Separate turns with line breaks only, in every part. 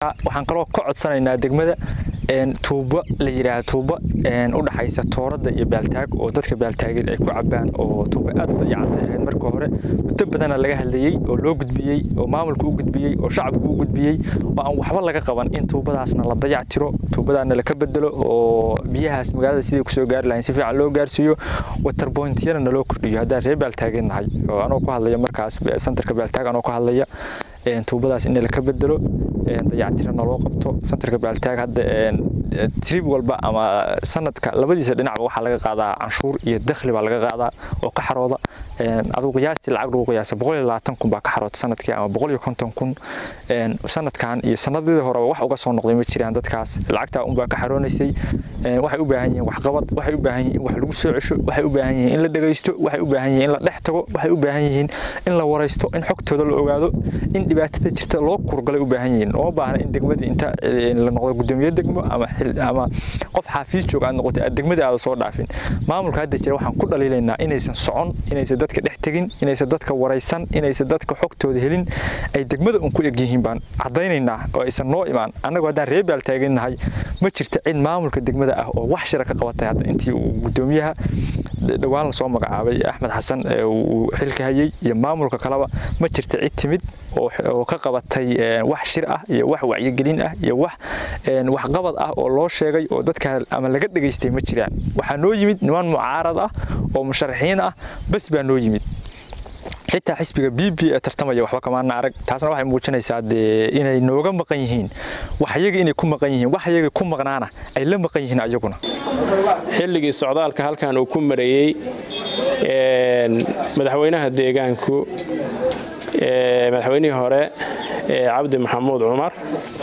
waxaan kaloo ka codsanaynaa degmada tuubo la yidhaahdo tuubo u dhaxaysa toorada iyo baaltaag oo dadka baaltaageed ay ku cabaan oo tuubo aad u dayacantay ahayd marka hore muddo badana laga hadlayey oo loo gudbiyey oo maamulka u gudbiyey oo shacabka u gudbiyey oo aan waxba laga qaban in tuubadaasna la dayac tiro tuubadaana laka bedelo oo biyahaas magaalada sidii kusoo gaari lahayn si fiican loo gaarsiiyo waterpointyana naloo kordhiyo haddaan reer baaltaageen nahay oo anoo ku hadlaya markaas santarka baaltaag anoo ka hadlaya tuubadaas in laka bedelo dayactirana loo qabto santarka baaltaag hadda trib walba ama sanadka labadiisa dhinacba waxaa laga qaadaa canshuur iyo dakhli baa laga qaadaa oo ka xarooda adugu qiyaastii lacag lagu qiyaasa boqol iyo labaatan kun baa ka xaroota sanadkii ama boqol iyo konton kun sanadkan iyo sanadadii horeba wax uga soo noqday ma jiraan dadkaas lacagtaa unbaa ka xaroonaysay waxay u baahan yihiin waxqabad waxay u baahan yihiin in wax lagu soo cesho waxay u baahan yihiin in la dhegaysto waxay u baahan yihiin in la dhex tago waxay u baahan yihiin in la waraysto in xogtooda la ogaado in dhibaatada jirta loo kurgalay u baahan yihiin oo baahna in degmadii inta la noqdo gudoomiye degmo ama ama qof xaafiis joog aad noqotay aad degmadii aada soo dhaafin maamulka hadda jira waxaan ku dhaliilaynaa inaysan socon inaysan dadka dhex tegin inaysan dadka waraysan inaysan dadka xogtooda helin ay degmada un ku eg yihiin baan caddaynaynaa oo aysan noo imaan annagu haddaan reer baal taagannahay ma jirta cid maamulka degmada ah oo wax shira ka qabatay hadda intii uu gudoomiyaha dhowaan lasoo magacaabay axmed xasan uu xilka hayey iyo maamulka kaleba ma jirta cid timid oo ka qabatay wax shir ah iyo wax wacyigelin ah iyo wax waxqabad ah oo loo sheegay oo dadka ama laga dhegaystay ma jiraan waxaa noo yimid niman mucaarad ah oo musharaxiin ah bas baa noo yimid xitaa xisbiga b b ee tartamaya waxba kamaana arag taasna waxay muujinaysaa dee inay nooga maqan yihiin wax iyaga inay ku maqan yihiin wax iyaga ku maqnaana ay la maqan yihiin ayaguna
xilligii socdaalka halkan uu ku mareeyey madaxweynaha deegaanku madaxweynihii hore cabdi maxamuud cumar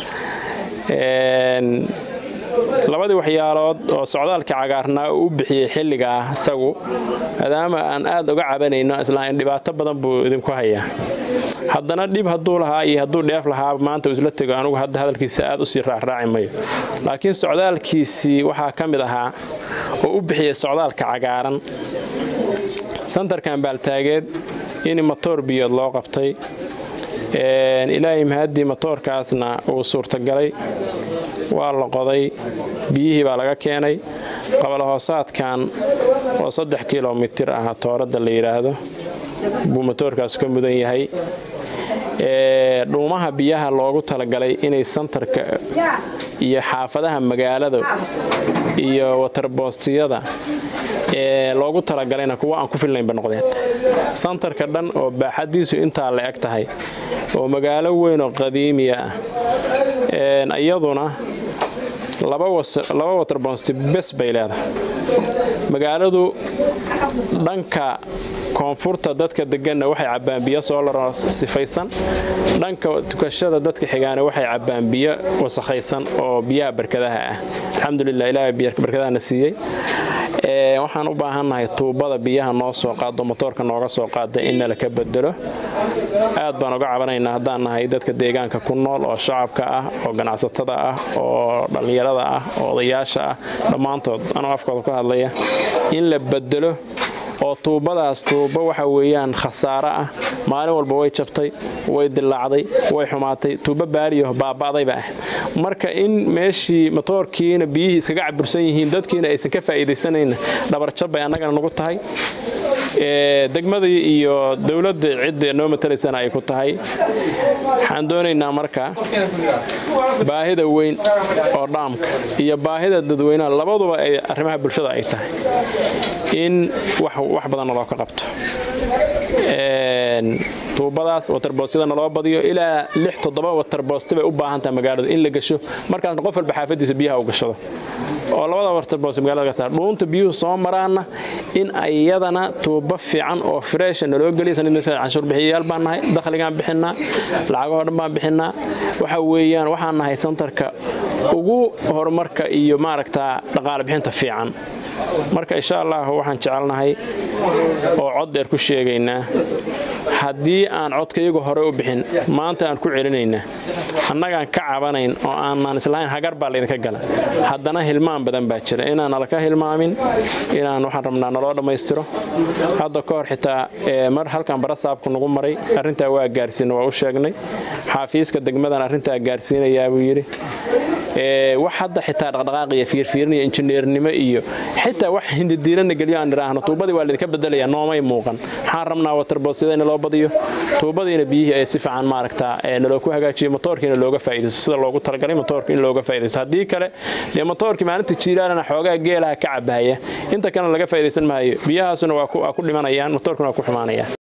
labadii waxyaalood oo socdaalka cagaarnaa uu u bixiyey xilligaa isagu maadaama aan aad uga cabanayno islaain dhibaato badan buu idinku hayaa haddana dhib hadduu lahaa iyo hadduu dheef lahaa maanta uu isla tego anugu hadda hadalkiisa aad usii raacraaci mayo laakiin socdaalkiisii waxaa ka mid ahaa oo u bixiyey socdaalka cagaaran santarkan baaltaageed in matoor biyood loo qabtay ilaahay mahaddii matoorkaasna uu suurtagalay waa la qoday biyihii baa laga keenay qabalahoosaadkan oo saddex kilomitir ah tooradda la yidhaahdo buu matoorkaas ka mudan yahay dhuumaha biyaha loogu talagalay inay santarka iyo xaafadaha magaalada iyo watarboostiyada loogu talagalayna kuwa aan ku filnaynba noqdeen santarka dhan oo baaxadiisu intaa la eg tahay oo magaalo weyn oo qadiimiya ah iyaduna laba waterbonsti bes bay leedahay magaaladu dhanka koonfurta dadka deganna waxay cabbaan biyo soolaro sifaysan dhanka tukashada dadka xigaana waxay cabbaan biyo wasakhaysan oo biyaha barkadaha ah alxamdulilah ilaahay barkadahana siiyey waxaan u baahannahay tuubada biyaha noo soo qaado motoorka nooga soo qaada in nala ka bedelo aad baan uga cabanaynaa haddaan nahay dadka deegaanka ku nool oo shacabka ah oo ganacsatada ah oo dhallinyarada ah oo odayaasha ah dhammaantood anoo afkooda ka hadlaya in la bedelo oo tuubadaas tuubo waxa weeyaan khasaaro ah maalin walba way jabtay way dilaacday way xumaatay tuubo baariyo baaba'dayba ah marka in meeshii matoorkiina biyihii iskaga cabursan yihiin dadkiina aysan ka faa'iidaysanayna dhabarjab bay annagana nagu tahay degmadii iyo dowladda cidda noo matalaysana ay ku tahay waxaan doonaynaa marka baahida weyn oo dhaamka iyo baahida dadweynaha labaduba ay arrimaha bulshada ay tahay in wax badanna loo ka qabto tuubadaas waterboostyadana loo badiyo ilaa lix toddoba waterboosti bay u baahan tahay magaalada in la gasho markaasna qof walba xaafadiisa biyaha u gashado oo labada waterboost magaalada ka saar dhuunta biyuhu soo maraana in ayadana tuubo fiican oo freesha naloo geliya canshuur bixiyayaal baan nahay dakhligaan bixinaa lacagahoo dhan baan bixinaa waxa weeyaan waxaan nahay santarka ugu horumarka iyo maaragtaa dhaqaale bixinta fiican marka insha allah waxaan jecelnahay oo cod dheer ku sheegaynaa haddii aan codkayagu hore u bixin maanta aan ku celinayna annagaan ka cabanayn oo aanaan islahayn hagar baa laydinka gala haddana hilmaan badan baa jira inaan nalaka hilmaamin inaan waxaan rabnaa naloo dhammaystiro hadda ka hor xitaa mar halkan barasaabku nagu maray arrintaa waa gaarsiina waa u sheegnay xaafiiska degmadan arrintaa gaarsiinayaa buu yidhi wax hadda xitaa dhaqdhaqaaq iyo fiirfiirin iyo injineernimo iyo xitaa wax hindidiirana geliyo aan idhaahno tuubadii waa laydinka bedelaya noomay muuqan waxaan rabnaa waterbosyada in loo badiyo tuubadiina biyihii ay si fiican maaragtaa naloo ku hagaajiyo motoorkiina looga faa'iidaysto sida loogu talagalay motoorka in looga faa'iidaysto haddii kale dee motoorkii maalinta jiilaalana xoogaa geelaha ka cabahaya inta kalena laga faa'iidaysan maayo biyahaasuna waa ku dhimanayaan motoorkuna waa ku xumaanayaan